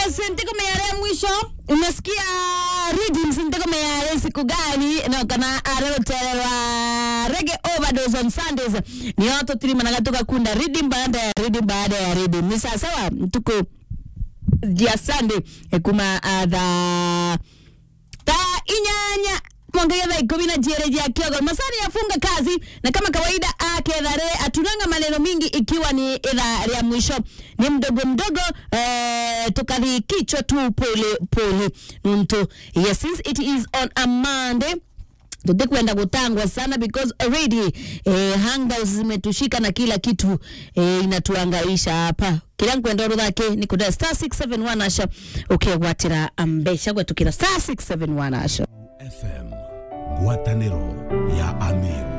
yes ndiko meyare mwisho umesikia readings ndiko meyare siku gani no kana arerotererwa rege overdose on sundays niyo tutirimanaga tugakunda reading baada ya reading baada ya reading ni sawasawa tuko jia sunday eh, kuma uh, tha ta inyanya mwongege thaa ikumi na jere jia kiogo masani yafunga kazi na kama kawaida akethare atunanga maneno mingi ikiwa ni idha ya mwisho ni mdogo mdogo eh, tukathi kichwa tu pole pole nuntu yes since it is on a monday tutikwenda kutangwa sana because already eh, hangouts zimetushika na kila kitu eh, inatuangaisha hapa kila nkwenda ruthake ni kuda star 671 asha ukegwatira mbesha gwetukira star 671 asha FM ngwatanĩro ya Ameru